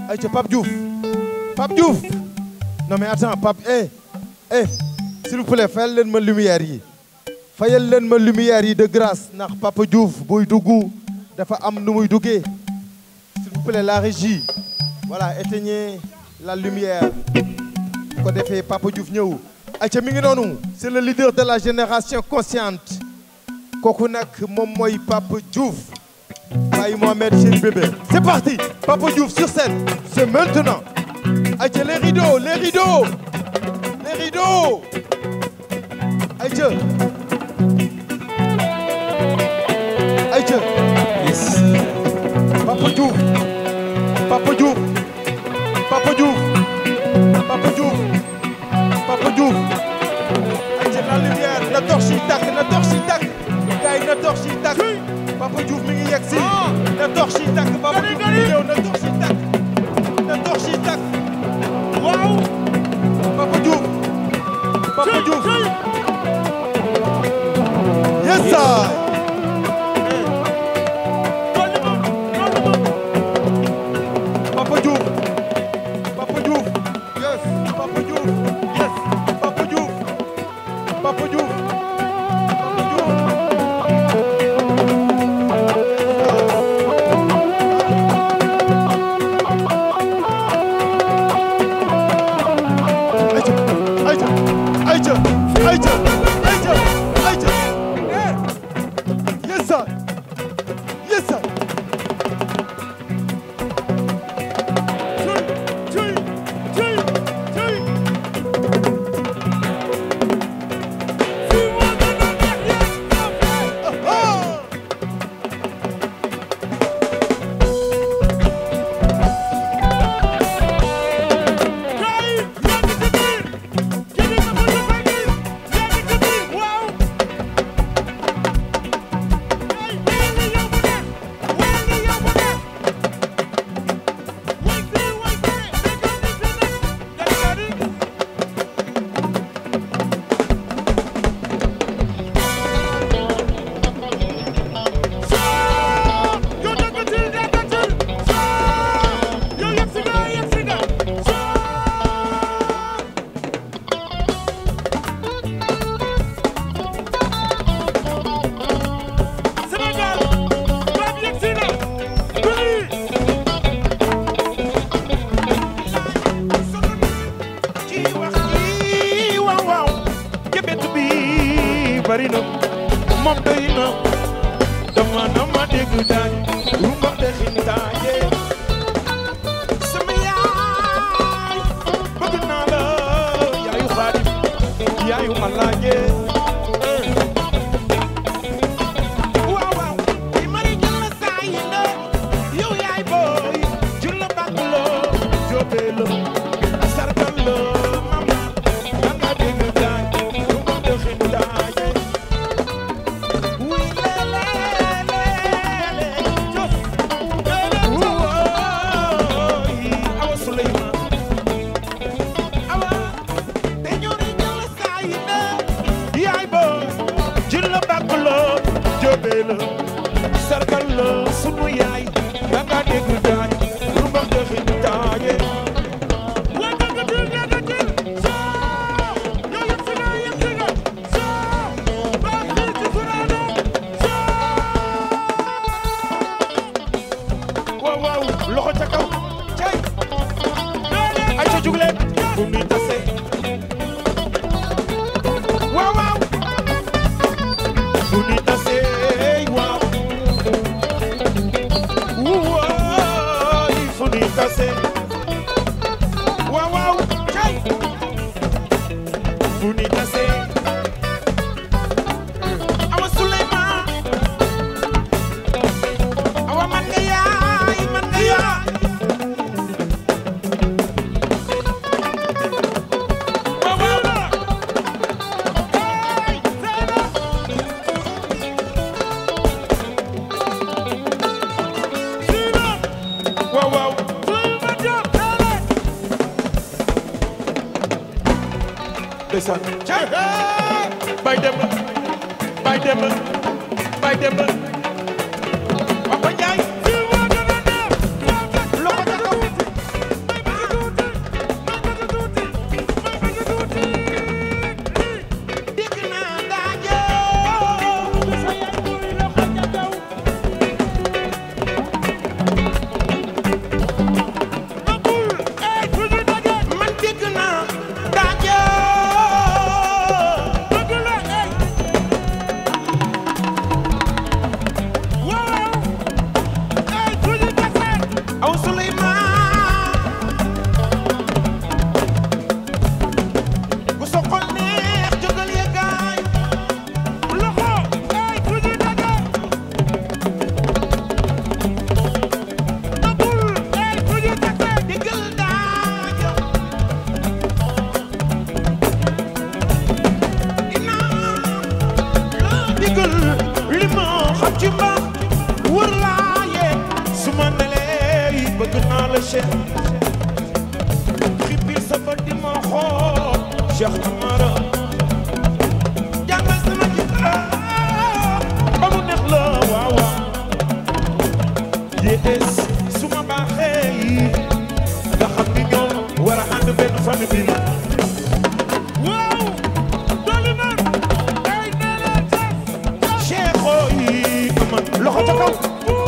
ayca Pape Diouf Pape Diouf non mais attends Pape eh eh s'il vous plaît fayal leen ma lumière yi fayal leen ma lumière yi de grâce ndax Papa Diouf buy dugg dafa am nu muy duggee s'il vous plaît la régie voilà éteignez la lumière bu ko defee Papa Diouf ñëw ayca mi ngi noonu c'est le leader de la génération consciente kooku nag moom mooy Papa Diouf Baye Mohamed Chéri Bébé c'est parti Papa Diouf sur scène c'est maintenant ayca les rideaux les rideaux les rideaux ayca ayca Yes. Papa Diouf Papa Diouf Papa Diouf Papa Diouf Papa Diouf ayca la lumière na torche yi tàkk na torche yi tàkk gars yi na torche yi tàkk Papa Diouf mi ngi yegg si na torche yi tàkk Papa Diouf mi ngi ñëw na torche yi tàkk na torche yi tàkk waaw Papa Diouf Papa Diouf yes sir Papa Diouf Papa Diouf yes Papa Diouf yes Papa Diouf Papa Diouf Papa Diouf ayca ayca ayca ayca ayca ayca eh yes sir yes sir Ah! ci wax ji waaw waaw jëbet bi bari na moom doy na dama dama dégg daaj rumba de xintaaje sama yaay bëgg naa la yaayu xaadim yaayu malaaje waaw waaw i mari jël saa yi na yow yaay booy jul la bàkk la jóobee la sargal la mama danga dégg daaj rumba de xintaaje wuy lele lele jos woy awa Suleymaan awa te ñori jël saa yi na yaay booy jul la bàkk la jóobee la sargal la sunu yaay danga dégg daaj rumba de xintaaje waaw waaw loxo ca kaw cay ay ca jugleen bu mi tase waaw waaw bu mi tase waaw waay fu mi tase waaw waaw cay bu mi tase awa Suleymaan awa man nga yaay man nga yaay waaw waaw hey Zeyna Zeyna waaw waaw Zeyna Diop Zeyna ndeysaan cay bay dem bay dem bay dem Papa Ndiaye loxo ca kaw ci mbaax wër laa yee su ma nelee bëgg naa la Cheikh xippil sa bët di ma xool Cheikh Amara jàngal sama kitaab ba mu neex la waaw waaw yées su ma baaxee yi nga xam ni ñoom war a ànd benn famille bi waaw dolli na ay nene Cheikho yi amal loxo ca kaw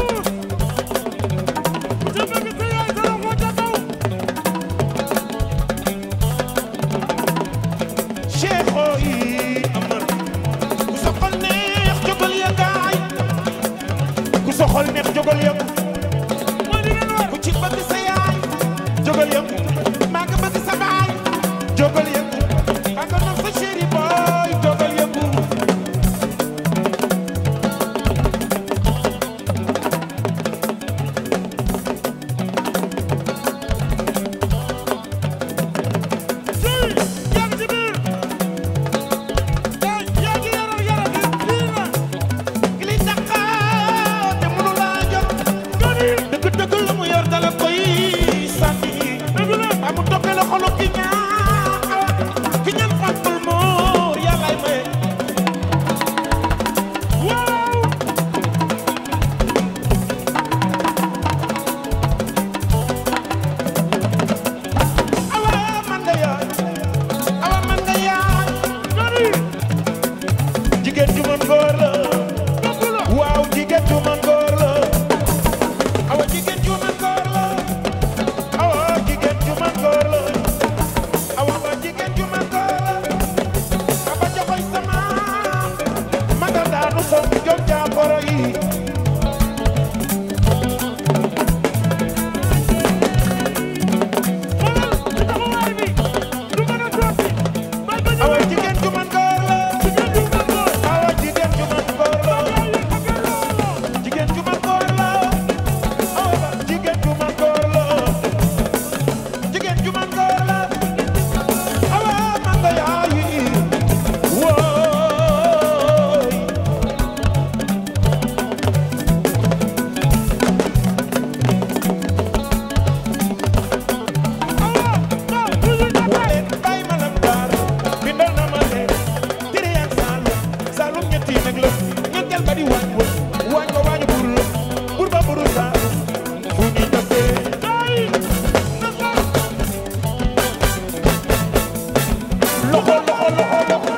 Cheikho yi amal ku soxal neex jógal ya gaay ku soxal neex jógal ya ku ci bëgg sa yaay jógal ya maa nga bëgg sa baay jógal ya maa nga nopp sa chéri boy jógal ya li taxaw te mënu laa jot dëgg dëgg la mu yor dala koy sànni amu toppee la xolu ki ñaan ki ñaan fàttul moor yàllaay maye waaw awa man nga yaay awa man nga yaay jigéen ju mën góor la waaw jigéen ju mën góor la awa jigéen ju mën góor la awa jigéen ju mën góor la awa ba jigéen ju mën góor la aba joxoy sama maga daanu som jom jaaforo yi awa jigéen ju mën góor la awa jigéen ju mën góor la jigéen ju mën góor la awa ba jigéen ju mën góor la jigéen ju mën góor la awa man nga yaayi wooy waaye bay ma lam daar bindal na ma ne tere yak saalum saalum ñetti nag la ñetteel ba di waañ wa waañ wa waañu bur la bur ba buru saalum fu ñuy tasee loxo loxo loxo loxo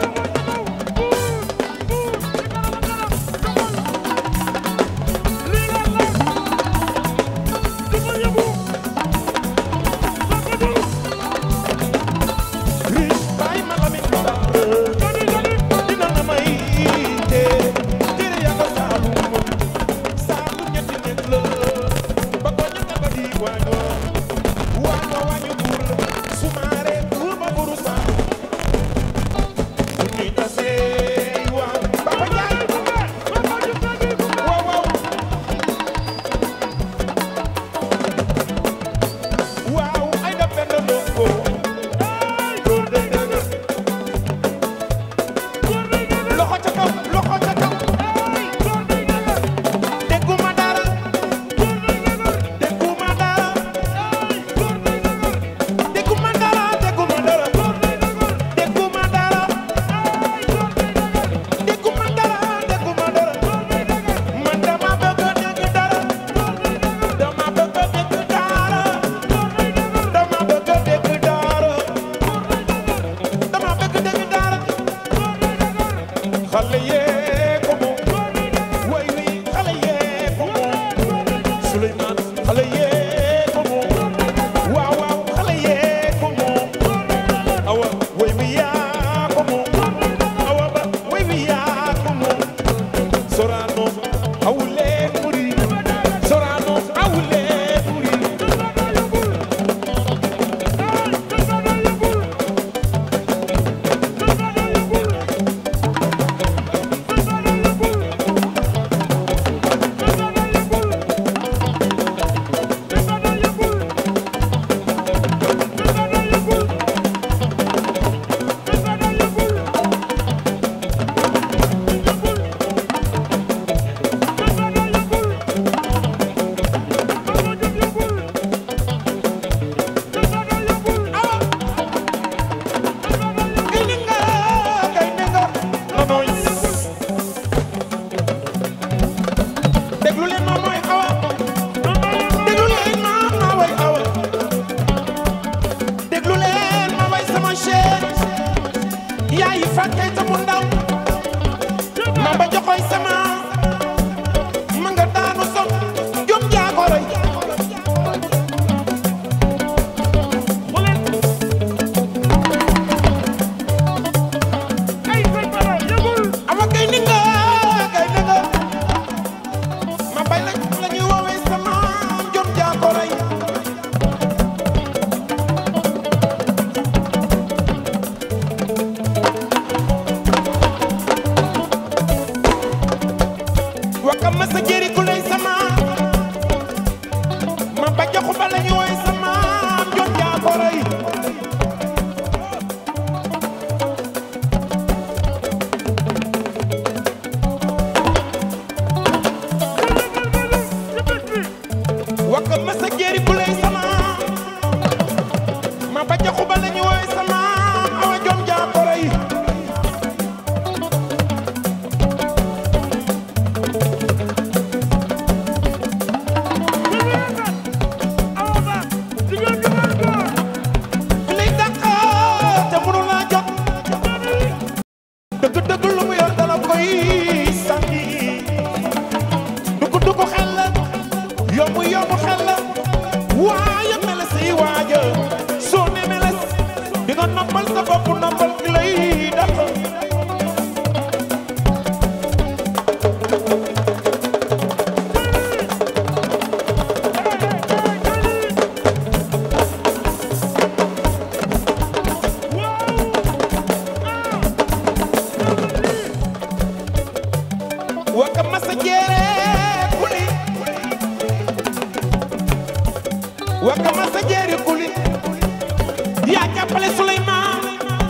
riche bay ma lamin daar dina na may te tere yak saalum saalum ñetti nag la ba ko ñetteel ba di waañ wa waañ wa waañu bur la sumaare bur ba buru saalum fu ñuy tasee waaw Papa Njaay waaw waaw waaw ay da benn ndongo góor day dëgër loxo ca kaw loxo ca kaw dégguma dara dégguma dara dégguma dara dégguma dara dégguma dara ma sa jëri ku lay sama ma ba joxu ba la ñu woy sama jot yaa ko rey wakka ma sa jëri ku lay sama ma ba joxu ba la ñu woy sama awa jom yaa ko rey li dàq te mënu laa jot dëgg dëgg lu mu yor dala koy sànni dugg dugg xel la yomb yomb xel la waaye meles yi waaja soo ne meles di nga noppal sa bopp noppal ki lay dàq waka masa jeere kuli waka masa jeere kuli yaa jàppale Souleymane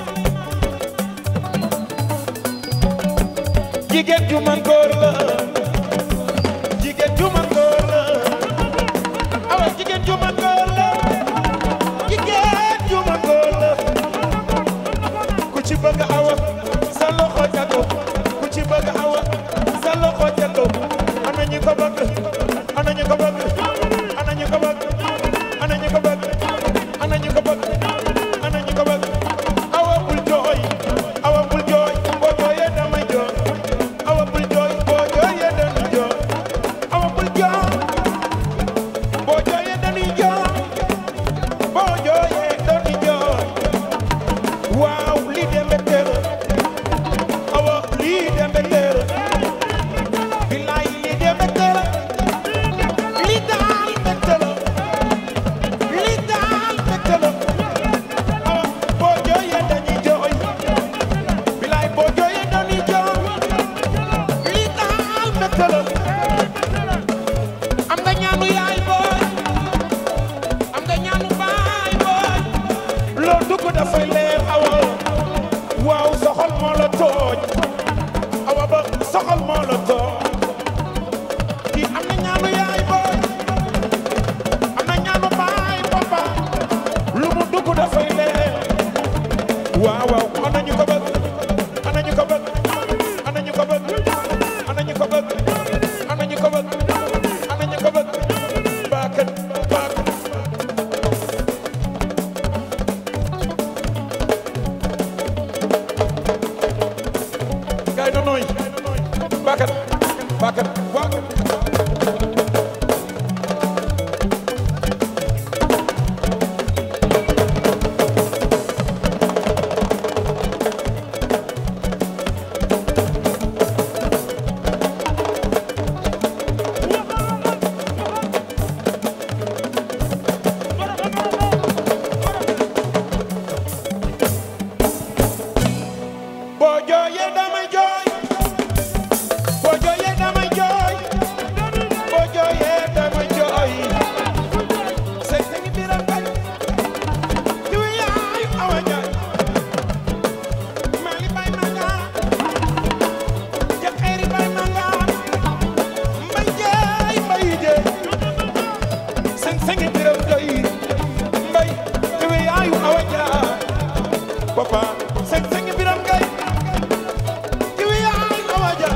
jigéen ju man góor la jigéen ju man góor la awa jigéen ju man góor la jigéen ju man góor la ku ci bëgg awa sa loxo jago ku ci bëgg awa sa loxo jago ana ñu ko bëgg ana ñu ko bëgg ana ñu ko bëgg ana ñu ko bëgg ana ñu ko bëgg ana ñu ko bëgg awa bul jooy awa bul jooy boo jooyee damay jooy awa bul jooy boo jooyee dañuy jooy awa bul jooy boo jooyee dañuy jooy boo jooyee dañuy jooy waaw lii de mbégte la awa lii de mbégte la bilaay lii de mbégte la lii daal mbégte la lii daal mbégte la awa boo jooyee dañuy jooy bilaay boo jooyee dañuy jooy lii daal mbégte la am nga ñaanu yaay booy am nga ñaanu baay booy loo dugg dafay leer awa waaw soxal moo la tooñ awa ba soxal moo la tooñ kii am na ñaanu yaay booy am na ñaanu baay papa lu mu dugg dafay leer waaw waaw ana ñu ko bëgg ana ñu ko bëgg ana ñu ko bëgg ana ñu ko bëgg ana ñu ko bëgg ana ñu ko bëgg baakat baakat gaay do nooy baakat baakat waaw boo jooyee damay jooy boo jooyee damay jooy boo jooyee damay jooy sëñ sëñ biram kay diw yaayu awa jaay maali bay manga jaxeeri bay manga mbay jeey mbay jeey sëñ sëñ biram kay mbay diw yaayu awa jaay papa sëñ sëñ biram kay diw yaayu awa jaay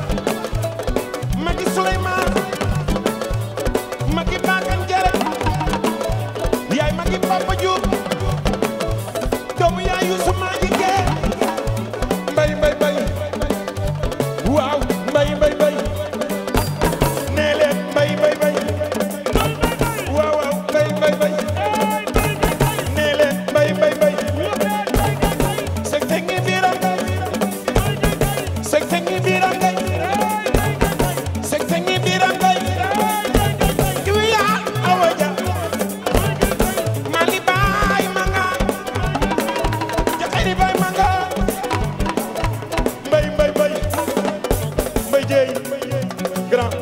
magi Souleymane magi Bakane Jere yaay magi Papa Diouf doomu yaay Youssou Madji Gueye mbay mbay mbay waaw mbay mbay mbay nee leen mbay mbay mbay waaw waaw mbay mbay mbay nee leen mbay mbay mbay sëg sëg ngi biiram ngay sëg sëg ngi biiram ngay sëg sëg ngi biiram ngay diw yaa awa ja mali baay manga jaxari baay manga mbay mbay mbay mbay jeey grand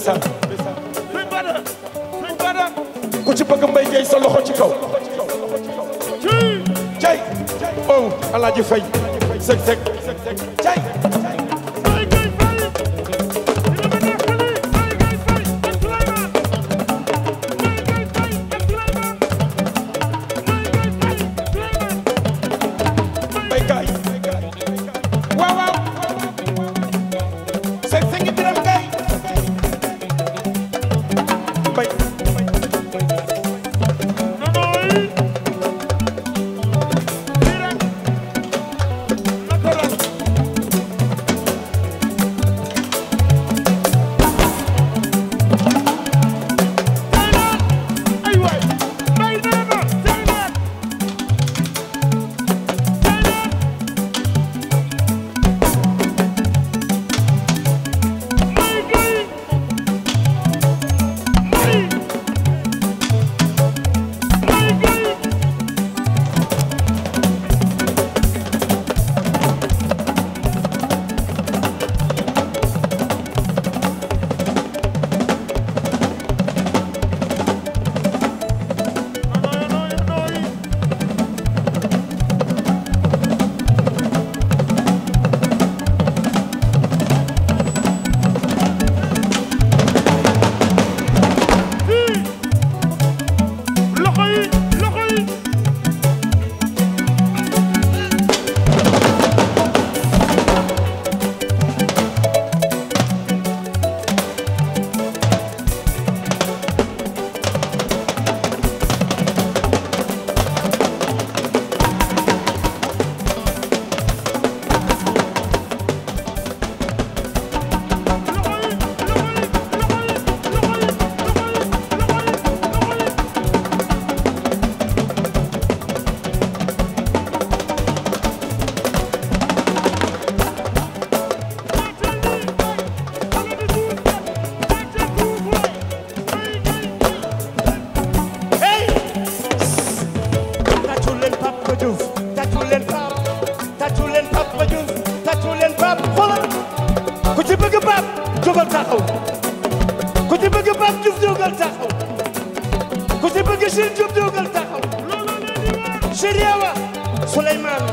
ndeysaan ku ci bëgg mbay gay sa loxo ci kaw cay oh alaaji fay sek sek cay mbay gaay waaw waaw sek sek ngi biram gaay mbay hey tàccu leen Papa Diouf tàccu leen Pape tàccu leen Papa Diouf tàccu leen Pape xoolal ku ci bëgg Pape jógal taxaw ku ci bëgg Pape Diouf jógal taxaw ku ci bëgg Cheikh Diouf jógal taxaw Cheikh Yawa Souleymane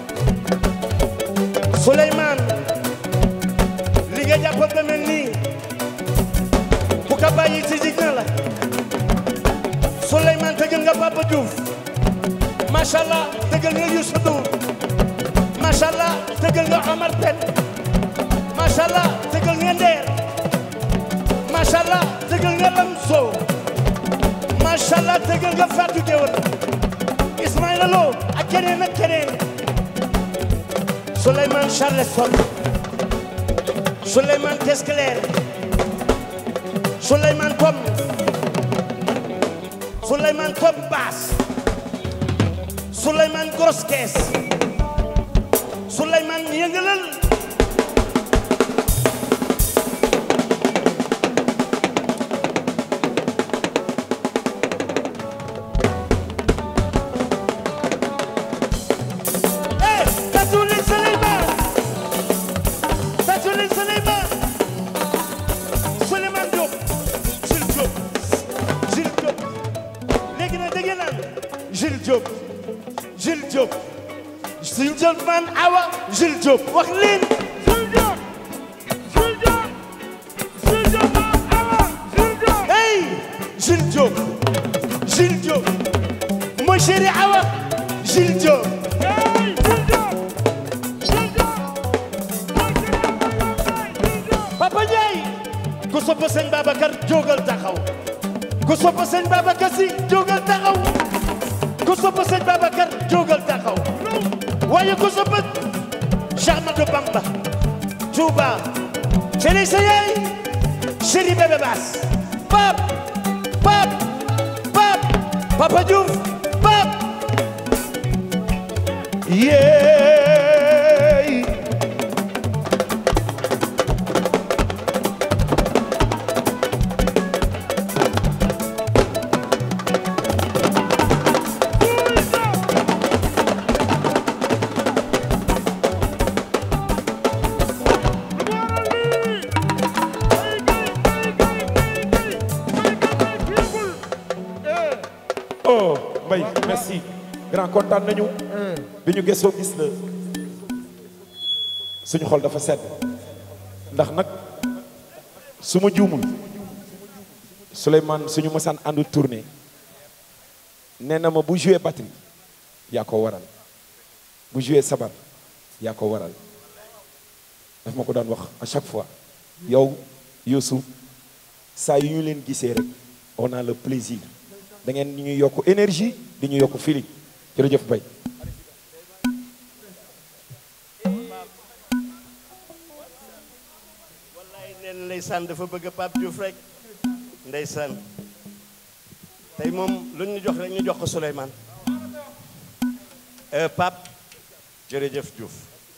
Souleymane li nga jàpp ba mel nii bu ko bàyyi ci jig na la Souleymane dëggal nga Papa Diouf macha allah dëggal nga Youssou Ndour macha allah dëggal nga Omar Pène macha allah dëggal nga Nder macha allah dëggal nga Lamso macha allah dëggal nga Fatou Guewel Ismaïla Lo ak keneen ak keneen Souleymane Charleston Souleymane Tesclair Souleymane Pom Souleymane Pom Baas Souleymane Grosse Caisse Souleymane yëngalal eh tàccu leen Souleymane tàccu leen Souleymane Souleymane Diop Jules Diop Jules Diop léegi nag da ngeen naan Jules Diop Jules Diop Jules Diop man awa Jules Diop wax leen hey Jules Diop Jules Diop mooy chéri awa Jules Diop Papa Ndiaye ku sopp sëñ Babacar jógal taxaw ku sopp sëñ Babacar si jógal taxaw ku sopp sëñ Babacar jógal taxaw waaye ku sopp Cheikh Ahmadou Bamba Touba chéri sa yaay chéri bébé Bass pap pap pap Papa Diouf pap yeey Mbaye merci grand kontaan nañu bi ñu gëstoo gis la suñu xol dafa sedd ndax nag su ma juumul Souleymane suñu mësaan àndu tournée nee na ma bu joué batterie yaa ko waral bu joué sabar yaa ko waral daf ma ko daan wax à chaque fois yow Youssou saa yu ñu leen gisee rek on a le plaisir da ngeen ñu yokk énergie di ñu yokk feeling jërëjëf Mbaye wallaay nee na ndeysaan dafa bëgg Pape Diouf rek ndeysaan tey moom lu ñu jox rek ñu jox ko Souleymane Euh, Pape jërëjëf Diouf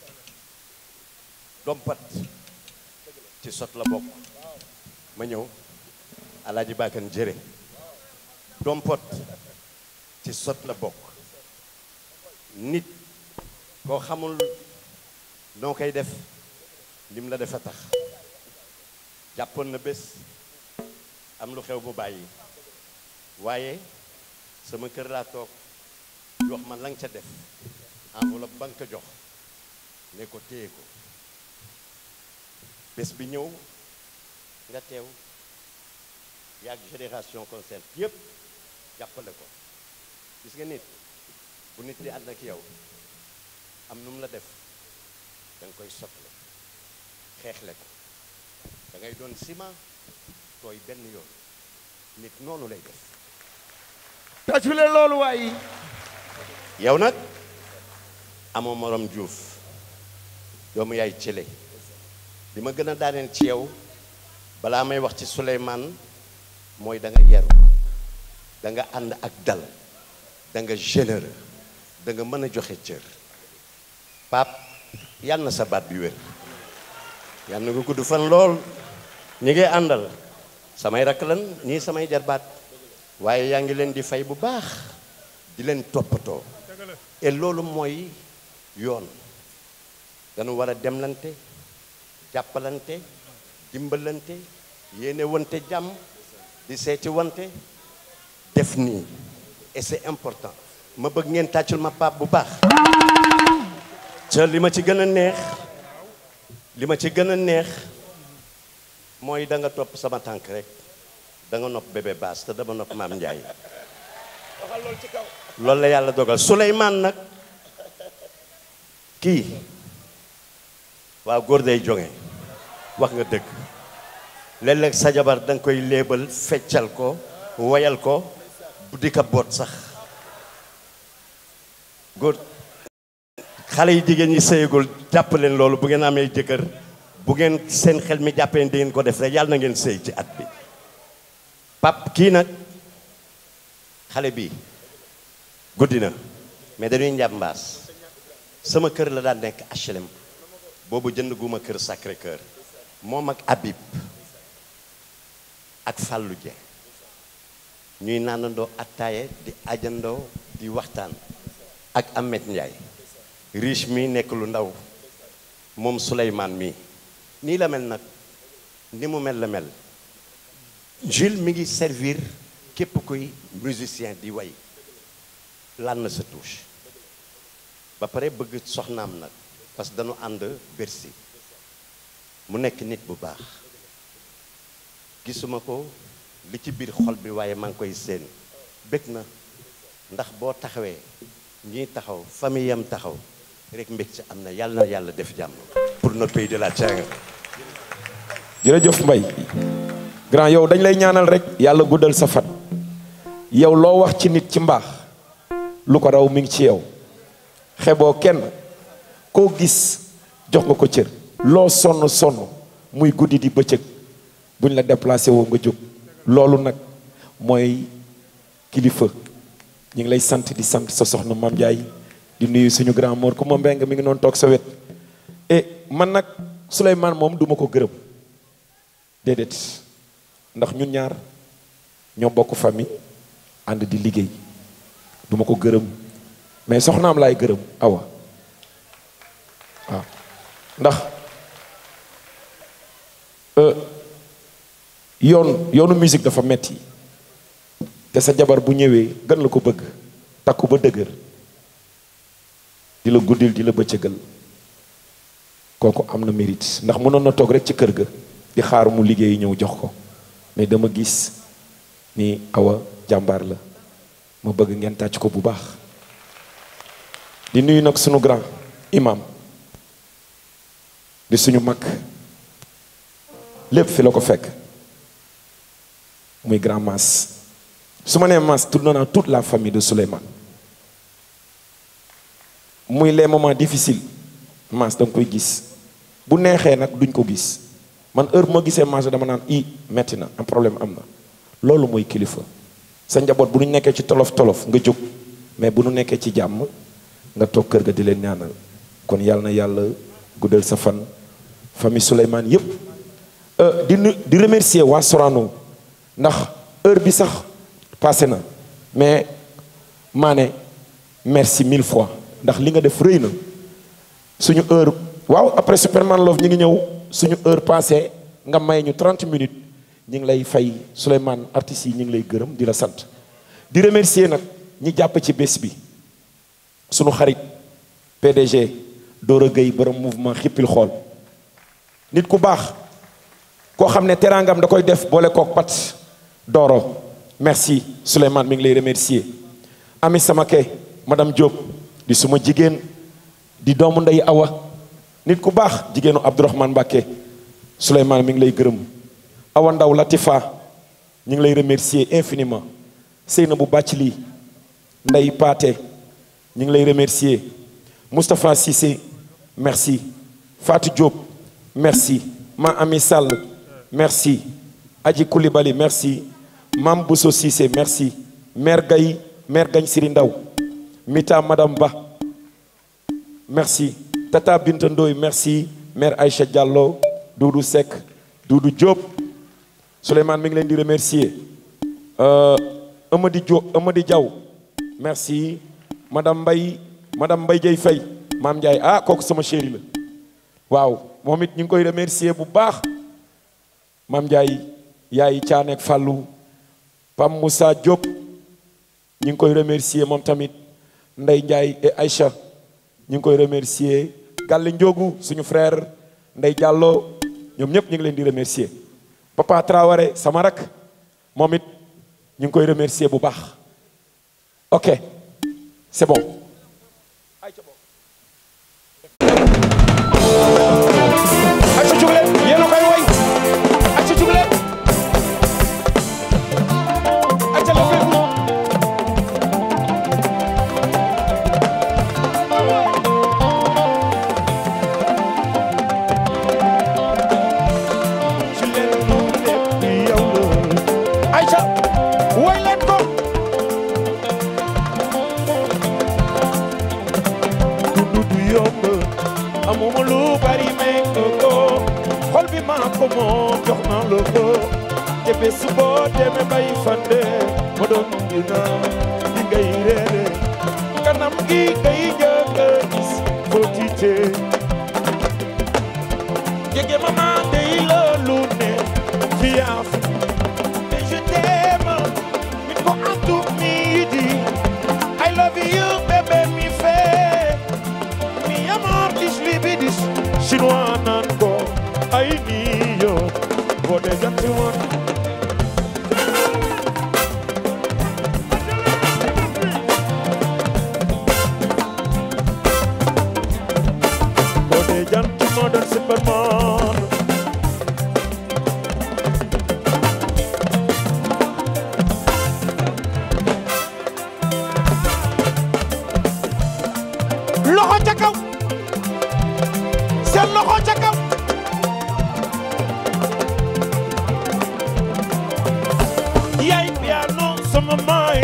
dompat ci sot la bokk ma ñëw alaaji baakan jëre dompot ci sot la bokk nit koo xamul noo koy def lim la defa tax jàppoon na bés am lu xew bu bàyyi waaye sama kër laa toog jox man la nga ca def enveloppe ba nga ko jox ne ko téye ko bés bi ñëw nga teew yaag génération concert yépp jàppale ko gis nga nit bu nit di ànd ak yow am nu mu la def da nga koy sotle xeexle ko da ngay doon ciment tooy benn yoon nit noonu lay def tàccu leen loolu waaye yow nag amoo morom Diouf doomu yaay cële li ma gën a daaneel ci yow balaa may wax ci Souleymane mooy da nga yaru da nga ànd ak dal da nga généreux da nga mën a joxe cër Pape yal na sa baat bi wér yal na nga gudd fan lool ñi ngay àndal samay rakk lan ñii samay jarbaat waaye yaa ngi leen di fay bu baax di leen toppatoo et loolu mooy yoon dañu war a demlante jàppalante dimbalante yéene wante jàmm di seeti wante def nii et c'est important ma bëgg ngeen tàccul ma Pape bu baax ca li ma ci gën a neex li ma ci gën a neex mooy da nga topp sama tànk rek da nga nopp bébé baas te dama nopp maam Ndiaye loolu la yàlla dogal Souleymane nag kii waaw góor day jonge wax nga dëgg léeg-léeg sa jabar da nga koy léebal feccal ko woyal ko bu di ka boot sax góor xale yi jigéen ñi sëyagul jàpp leen loolu bu ngeen amee jëkkër bu ngeen seen xel mi jàppee di ngeen ko def rek yàlla na ngeen sëy ci at bi pap kii nag xale bi guddi na mais dañuy njàmbaas sama kër la daan nekk HLM boobu jënd guma kër Sacré Cœur moom ak Habib ak Fallou Dieng ñuy naanandoo attaaye di ajandoo di waxtaan ak Ahmed Ndiaye riche mi nekk lu ndaw moom Souleymane mi nii la mel nag ni mu mel la mel Jules mi ngi servir képp kuy musicien di way lan na sa touche ba pare bëgg soxnaam nag parce que dañu ànd Bercy mu nekk nit bu baax gisuma ko li ci biir xol bi waaye maa ngi koy seen bëgg na ndax boo taxawee ñii taxaw famille yam taxaw rek mbég ci am na yàlla na yàlla def jàmm pour notre pays de la Teranga jërëjëf Mbaye grand yow dañ lay ñaanal rek yàlla guddal sa fan yow loo wax ci nit ci mbaax lu ko raw mi ngi ci yow xeboo kenn koo gis jox nga ko cër loo sonn sonn muy guddi di bëccëg buñ la déplacé woo nga jóg loolu nag mooy kilifa ñu ngi lay sant di sant sa soxna Mame Ndiaye di nuyu suñu grand mor ku ma mbeng mi ngi noonu toog sa wet et man nag Souleymane moom duma ko gërëm déedéet ndax ñun ñaar ñoo bokk famille ànd di liggéey duma ko gërëm mais soxnaam laay gërëm awa waaw ndax yoon yoonu musique dafa metti te sa jabar bu ñëwee gën la ko bëgg takku ba dëgër di la guddil di la bëccëgal kooku am na mérite ndax mënoon na toog rek ci kër ga di xaar mu liggéey ñëw jox ko mais dama gis ni awa jàmbaar la ma bëgg ngeen tàcc ko bu baax di nuyu nag sunu grand imam di suñu mag lépp fi la ko fekk muy grand mas su ma nee mas tudd naa toute la famille de Souleymane muy les moments difficiles mas da nga koy gis bu neexee nag duñ ko gis man heure bu ma gisee mas dama naan i metti na un problème am na loolu mooy kilifa sa njaboot bu ñu nekkee ci tolof tolof nga jóg mais bu nu nekkee ci jàmm nga toog kër ga di leen ñaanal kon yàlla na yàlla guddal sa fan famille Souleymane yépp di nu di remercier waa Sorano ndax heure bi sax passé na mais maa ne merci mille fois ndax li nga def rëy na suñu heure waaw après Superman Love ñi ngi ñëw suñu heure passé nga may ñu 30 minutes ñi ngi lay fay Souleymane artistes yi ñi ngi lay gërëm di la sant di remercier nag ñi jàpp ci bés bi suñu xarit PDG Dora Gueye borom mouvement xippil xool nit ku baax koo xam ne teraangam da koy def boole kook pat Doro merci Souleymane mi ngi lay remercier Ami Samake madame Diop di suma jigéen di doomu ndey Awa nit ku baax jigéenu Abdourahmane Mbacké Souleymane mi ngi lay gërëm Awa Ndaw Latifa ñu ngi lay remercier infiniment Seynabou Bathily Ndey Paate ñu ngi lay remercier Moustapha Cissé merci Fatou Diop merci Ma Ami Sall merci Adji Koulibaly merci Mam Bousso Cissé merci Mère Gaye Mère Gagne Siri Ndaw Mita Madame Ba merci Tata Binta Ndoye merci Mère Aïcha Diallo Doudou Seck Doudou Diop Souleymane mi ngi leen di remercier Amady Diop Amady Diaw merci madame Mbaye madame Mbaye Dieye Faye maam Ndiaye ah kooku sama chéri la waaw moom it ñu ngi koy remercier bu baax maam Ndiaye yaay Caaneek Fallou Pam Moussa Diop ñu ngi koy remercier moom tamit Ndey Ndiaye et Aïcha ñu ngi koy remercier Galle Ndiogu suñu frère Ndey Diallo ñoom ñëpp ñu ngi leen di remercier Papa Traoré sama rak moom it ñu ngi koy remercier bu baax ok c'est bon acca jug leen yéen a koy woy acca jug leen acca la fépp ci leen lu lépp yow la Aïcha woy leen ko dundu du yomb amuma lu bari may ko ko xol bi maa ko moom jox naa la ko te bés boo demee bay fande ma doon dina di ngay reere kanam gi ngay njëkk a gis foo tiitee jege mama dey loolu ne fiaf te je t'aime mi ko antu mi di I love you bébé mi fe mi amor dis libidis chinois nan ko ay ni yo boo dee janti woon boo dee janti moo doon superman loxo ca kaw seen loxo ca kaw yaay piano sama maay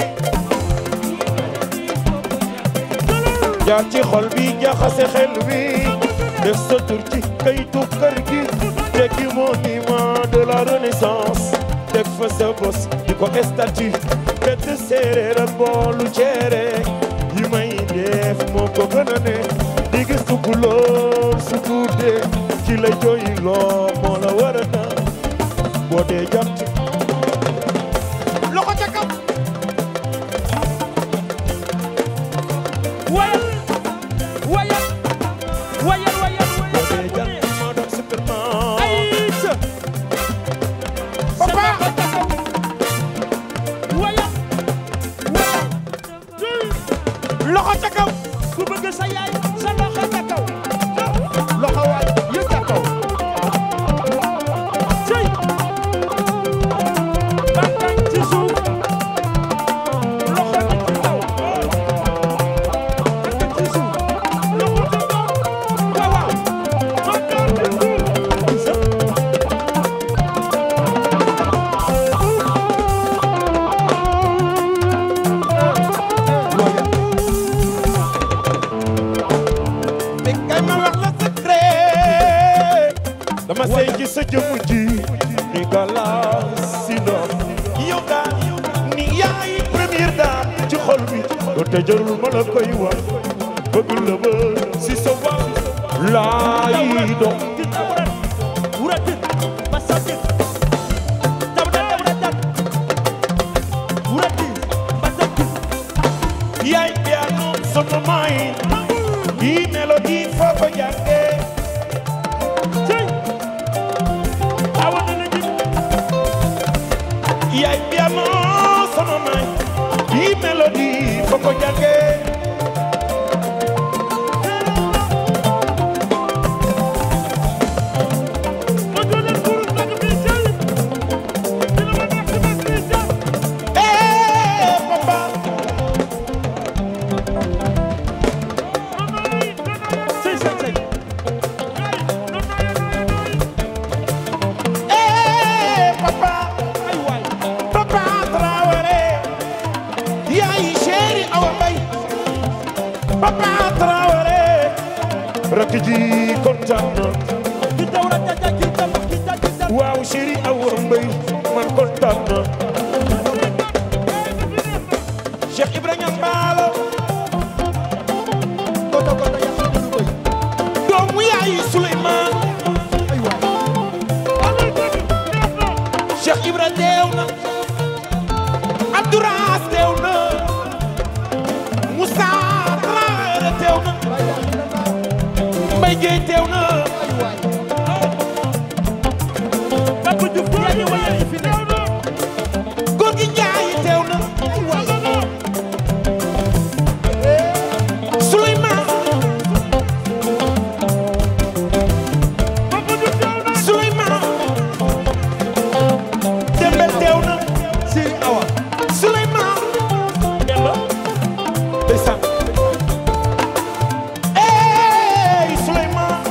jaar ci xol bi jaxase xel bi def sa tur ci kayitu kër gi tekki monument de la renaissance teg fa sa bos di ko statue bett séeréer ak boolu ceere yi may def moo ko gën a ne di gis tukulóor su guddee ci la jooy loo moo la war a na boo dee jant loxo ca kaw loxo ca kaw ku bëgg sa yaay sa loxo ca kaw loxo waay yëg ca kaw cey bakkan ci suuf loxo bi ci kaw bakkan ci suuf loxo ca kaw waaw waaw bakkan ci suuf mais kay ma wax la secret dama sey ci sa jëmm ji ni galas si ndox yow daal ni yaay première dame ci xol bi doo te jarul ma la koy wax bëgg la ba si sa wax laay dox yaay piano sama main yi mélodie foo ko jàngee cey awa dana jib yaay piano sama main yi mélodie foo ko jàngee Eh, papa sey sey sey Eh, papa ay waay papa Traoré yaay chéri Awa Mbaye papa Traoré rakk ji kontaan na waaw chéri Awa Mbaye man kontaan na Cheikh Ibrahima Mbaalo koto koto yàlla du bëy doomu yaay Souleymane ay waay Cheikh Ibra teew na Abdouraas teew na Moussa Traoré teew na Mbaye Gueye teew na ay waay Papa Diouf yaa ñu wayal fi teew na góor gi Njaay teew na Souleymane Souleymane Dembel teew na Siri Awa Souleymane Demba ndeysaan Ey Souleymane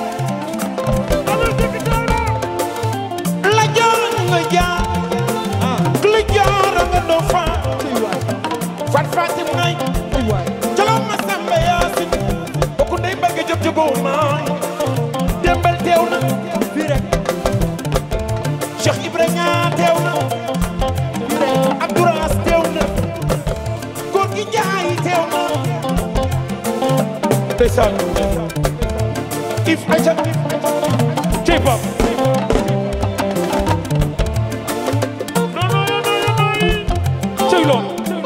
la joor nga jaar la joor nga doo faa ay waay fat fatim ngay ay waay jalo ma samba yaasin bokku ndey mbagge job jogoo maay Dembel teew na fii rek Cheikh Ibrahima teew na fii rek Abdouraas teew na góor gi Njaay teew na ndeysaan if aca cey pap cey lool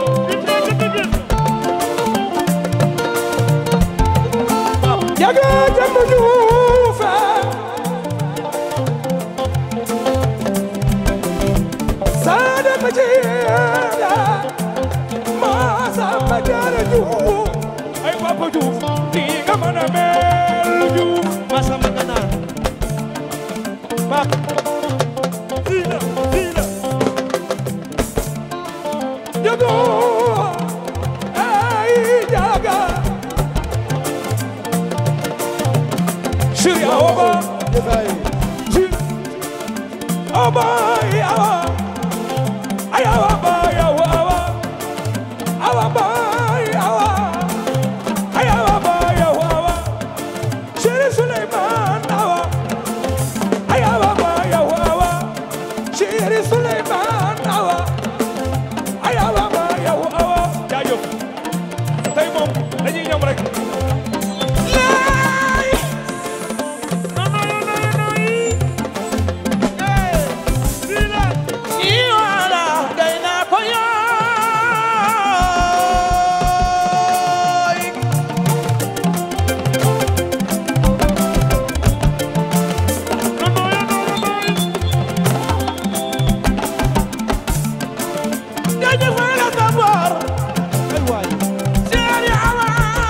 yaga jàmm juufe saada ma jeeda ma samba jaara juuf ay papa juuf ni nga mën a mel juuf Masamba Ganaar pap Fila, fila. Jago, ay jaga. Shiri awa, desaay shiri awa, awa, ay awa, ay awa, awa, awa, awa, ay awa, ay awa, awa. Shiri Suleiman awa. ayawa ba ayawa wa Chéri Souleymane awa ayawa ba ayawa awa jaajëf tey moom dañuy ñam rek laay nono nono noy eh bila ni wala day na ko yaay jaajëf la sabor ay waay Chéri awa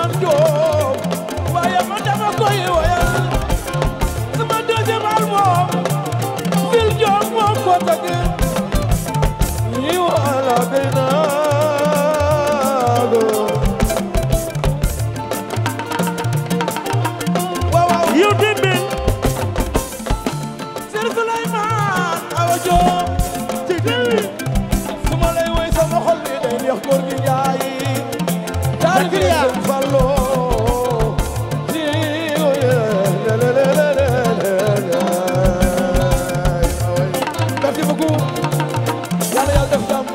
Souleymane Diop waaye man dama koy woyal sama deuxième album Phil Diop moo ko tëgg yi wala benaago waaw waaw yow dembe Sër Souleymane Awa Diop ci dëwi su ma lay woy sama xol bi day neex góor gi Njaay daal bi Sëñ Fallu ci merci beaucoup yàlla yàlla def jàmm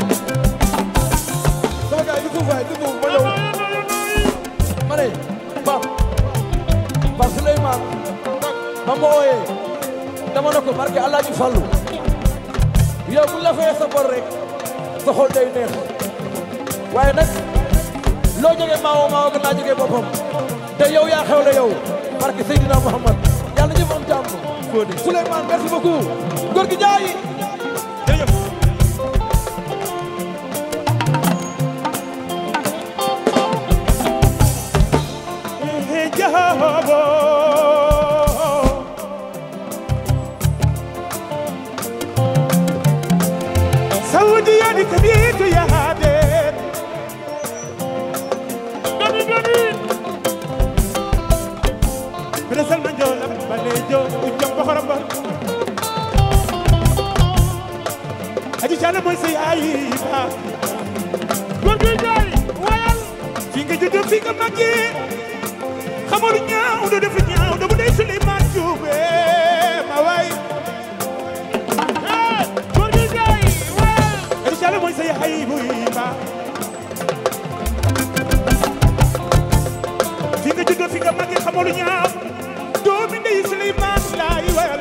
sama gars yi suuf waay suuf ma ñëw ma ne Pape Pape Souleymane ba ma wooyee dama ne ko barke Alaaji Fallu yow bu ñu la fayee sa bor rek sa xol day neex waaye nag loo jógee maawo maawo gën laa jógee boppam te yow yaa xewle yow barke Seydina Muhammad yàlla ñu am jàmm Souleymane merci beaucoup góor gi jaay jahabo saudi yadi kabitu yahade gani gani bresal manjola balejo ujjam boxoramba aji cana moy say ayi ba gorgi jay wayal fi nga juddu fi nga magge xamoon ñaaw do def ñaaw do bu dee Souleymane Diouf ma waay eh góor gi jaay waay inshallah mooy sa yaay buy ba fi nga juddoo fi nga màggee xamoon ñaaw doomi ndey Souleymane laay wayal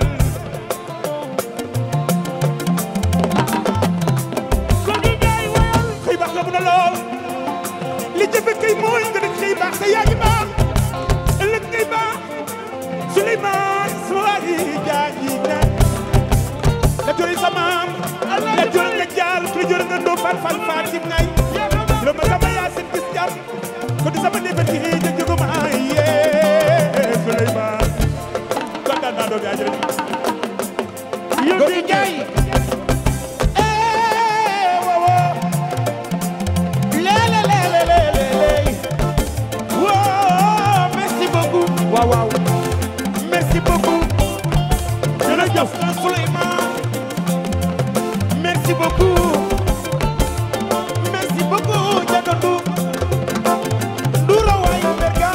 góor gi jaay wayal xëy baax la mun a lool li jëfe kay mooy nga def xëy baax sa yaa ngi baax ëllëg ngay baax Souleymane Souari jaaji na la jori sa maam la jori nga jaal la jori nga ndoo far far Fatim ngay lo ma sama yaa seen gis jàmm ko di sama nebati ja jogo ma yee Souleymane kontaan naa doom yaa jërëjëf góor gi jaay eh wawo lele lele lele wow merci beaucoup waaw waaw merci beaucoup jërëjëf Souleymane merci beaucoup merci beaucoup Jadondu Ndoura waay Berga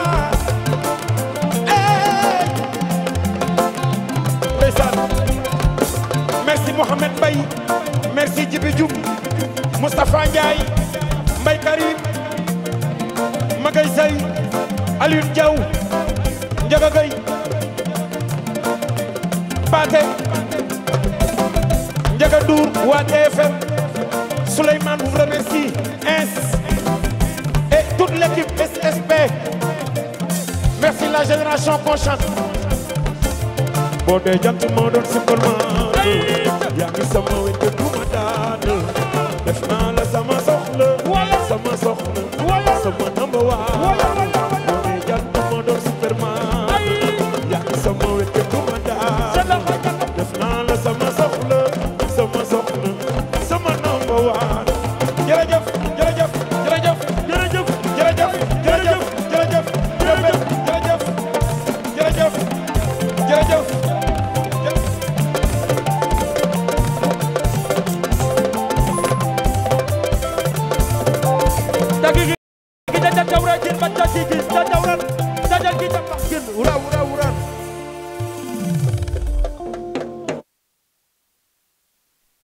eh ndeysaan merci Mohamed Mbaye merci Djibi Diouf Moustapha Ndiaye Mbaye Karim Magay Sey Alioune Diaw Ndiaga Gueye Pathé Ndiaga Ndour waa TFM Souleymane vous remercie ins et toute l'équipe SSP merci la génération consciente boo dee jant moo doon simplement yaa ngi sama wet te duma daan def naa la sama soxla sama soxla sama number one boo dee jant moo doon superman yaa ngi sama wet te duma daan def naa la sama soxla sama soxla sama number one jërëjëf jërëjëf jërëjëf jërëjëf jërëjëf jërëjëf jërëjëf jërëjëf jërëjëf jërëjëf dagi gi gi da dawra jin ba tati gi da dawran da dal gi da bax gin ura ura ura